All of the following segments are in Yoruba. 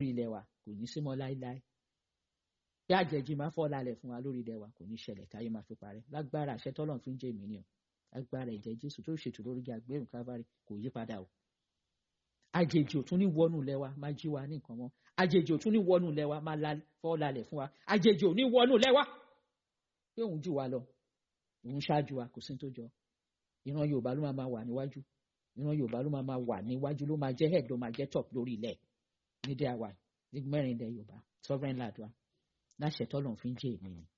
ilẹ̀ wa kò ní sí mọ́ láíláí bí àjẹjì máa fọ́ lálẹ̀ fún wa lórí ilẹ̀ wa kò ní ṣẹlẹ̀ táyé máa fi parẹ́ lágbára àṣẹ tọ́lọ̀ fi ń jẹ́ èmi ni o lágbára ẹ̀jẹ̀ Jésù tó ṣètò lórí agbẹ́rùn Calvary kò yí padà o àjèjì ò tún ní wọnú ilẹ̀ wa máa jí wa ní nǹkan mọ́ àjèjì ò tún ní wọnú ilẹ̀ wa máa fọ́ lálẹ̀ fún wa àjèjì ò ní wọnú ilẹ̀ wa pé òun jù wá lọ òun ṣáájú wa kò sí tó jọ ìran Yorùbá ló máa wà níwájú ìran Yorùbá ló máa wà níwájú ló máa jẹ́ head ló máa jẹ́ top lórí ilẹ̀ nídìí àwa ní mẹ́rin ilẹ̀ Yorùbá sovereign land wa láṣẹ tọ́lọ̀ fi ń jẹ́ èmi ni.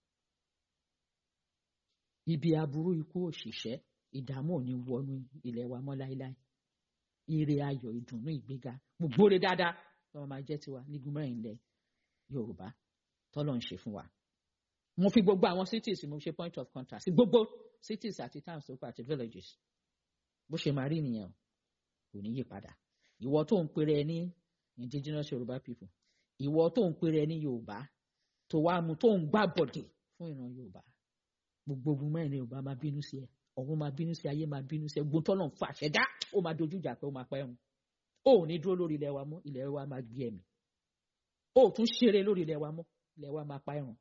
ibi aburú ikú òṣìṣẹ́ ìdààmú ò ní wọnú ilẹ̀ wa mọ́ láéláé ire ayọ̀ ìdùnnú ìgbéga gbogbo rẹ̀ dáadáa tí wọ́n máa jẹ́ tiwa nígun mẹ́rin ilẹ̀ Yorùbá tọ́lọ̀ ń ṣe fún wa. mo fi gbogbo àwọn cities mo ṣe point of contact sí gbogbo cities àti towns tó kọ àti villages bó ṣe máa rí nìyẹn o kò ní yí padà ìwọ tó ń pèrè ní indigenous Yorùbá people ìwọ tó ń pèrè ní Yorùbá tó wá mu tó ń gbá bọ̀dẹ̀ fún ìran Yorùbá gbogbo ogun mẹ́rin Yorùbá máa bínú sí ẹ ọ̀run máa bínú sí ayé máa bínú sí ẹ gbóntọ́ náà fà ṣẹ̀dá ó máa dojú ìjà pé ó máa pẹ́ ẹ̀hún ó ò ní dúró lórí ilẹ̀ wa mọ́ ilẹ̀ wa máa gbé ẹ̀mí ó ò tún ṣeré lórí ilẹ̀ wa mọ́ ilẹ̀ wa máa pa ẹ̀rùn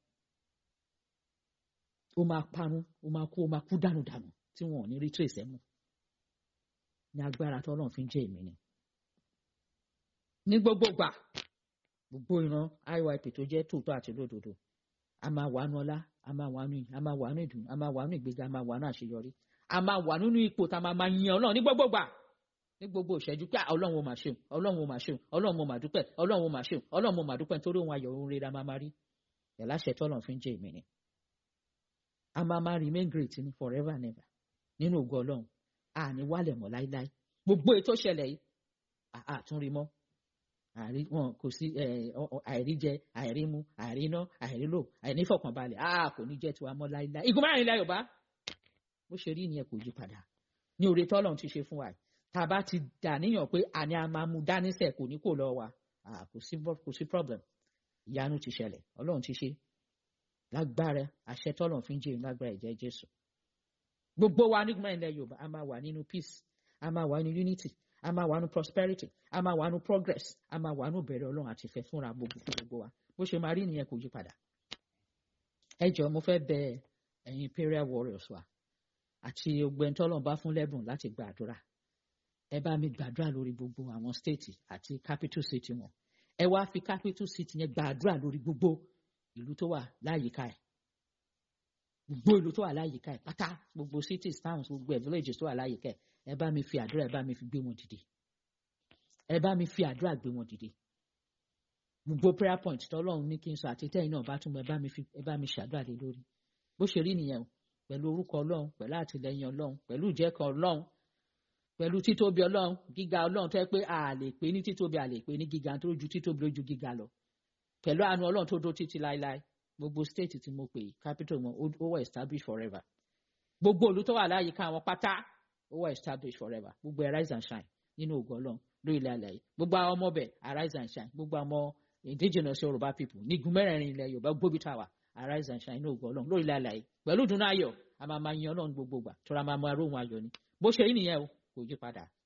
ó máa parun ó máa kú ó máa kú dànù dànù tí wọn ò ní rí trace ẹ̀ mọ́ ní agbára tọ́lọ́run fi ń jẹ́ èmi ni ní gbogbo gbà gbogbo ìran IYP tó jẹ́ tòótọ́ àti lódodo a máa wà nù ọlá a máa wà nù a máa wà nù ìdùnnú a máa wà nù ìgbéga a máa wà nù àṣeyọrí a máa wà nínú ipò tá a máa máa yan ọlọ́run ní gbogbo gbà ní gbogbo ìṣẹ́jú pé ọlọ́run ò mà ṣeun ọlọ́run ò mà ṣeun ọlọ́run ò mà dúpẹ́ ọlọ́run ò mà ṣeun ọlọ́run ò mà dúpẹ́ nítorí òun ayọ̀ òun rere a máa máa rí ẹ̀ láṣẹ tọ́lọ́run fi ń jẹ́ èmi ni a máa máa remain great ni forever never nínú ògo ọlọ́run àní wálẹ̀ mọ́ láíláí gbogbo ètò ìṣẹ̀lẹ̀ yìí àtúnrí mọ́ àrí wọn kò sí àìríjẹ àìrímu àìríná àìrílò àìnífọ̀kànbalẹ̀ a kò ní jẹ́ tiwa mọ́ láíláí igun márùn ilẹ̀ yorùbá bó ṣe rí nìyẹn kò yí padà ní oore tọ́lọ́run ti ṣe fún wa tá a bá ti dà níyàn pé àní a máa mú dánísẹ̀ kò ní kò lọ wa kò sí kò sí problem ìyanu ti ṣẹlẹ̀ ọlọ́run ti ṣe lágbára àṣẹ tọ́lọ́run fi ń jẹ́ lágbára ìjẹ́ jésù gbogbo wa nígbà ilẹ̀ yorùbá a máa wà nínú peace a máa wà nínú unity a máa wà nínú prosperity a máa wà nínú progress a máa wà nínú bẹ̀rẹ̀ ọlọ́run àti ìfẹ́ fúnra gbogbo fún gbogbo wa bó ṣe máa rí nìyẹn kò yí padà. ẹ jọ̀ọ́ mo fẹ́ bẹ ẹ̀yin imperial warriors wa àti ogbẹ́ni tọ́lọ́run bá fún lẹ́bùn láti gba àdúrà ẹ bá mi gbàdúrà lórí gbogbo àwọn state àti capital city wọn ẹ wá fi capital city yẹn gbàdúrà lórí gbogbo ìlú tó wà láyìíká ẹ̀ gbogbo ìlú tó wà láyìíká ẹ̀ pátá gbogbo cities towns gbogbo ẹ̀ villages tó wà láyìíká ẹ̀ ẹ bá mi fi àdúrà ẹ bá mi fi gbé wọn dìde ẹ bá mi fi àdúrà gbé wọn dìde gbogbo prayer point tọ́lọ́run ní kí n sọ àti tẹ́yìn náà bá tún ẹ bá mi fi ẹ bá mi ṣàdúrà lé lórí bó ṣe rí nìyẹn o pẹ̀lú orúkọ ọlọ́run pẹ̀lú àtìlẹyìn ọlọ́run pẹ̀lú ìjẹ́kan ọlọ́run pẹ̀lú títóbi ọlọ́run gíga ọlọ́run tó yẹ pé a lè pè ní títóbi a lè pè ní gíga tó ju títóbi lójú gíga lọ pẹ̀lú àánú ọlọ́run tó dó títí láéláé gbogbo state tí mo pè capital wọn ó wà established forever gbogbo olú tó wà láyìíká wọn pátá ó wà established forever gbogbo arise and shine nínú ògo ọlọ́run lórí ilẹ̀ àlàyé gbogbo àwọn ọmọ bẹ̀ arise and shine gbogbo àwọn indigenous yorùbá people nígun mẹ́rẹ̀ẹ̀rin ilẹ̀ yorùbá gbóbi tàwa arise and shine nínú ògo ọlọ́run lórí ilẹ̀ àlàyé pẹ̀lú ìdùnnú ayọ̀ a máa máa yan ọlọ́run gbogbo gbà tó ra máa máa róhun ayọ̀ ni bó ṣe yí nìyẹn o kò yí padà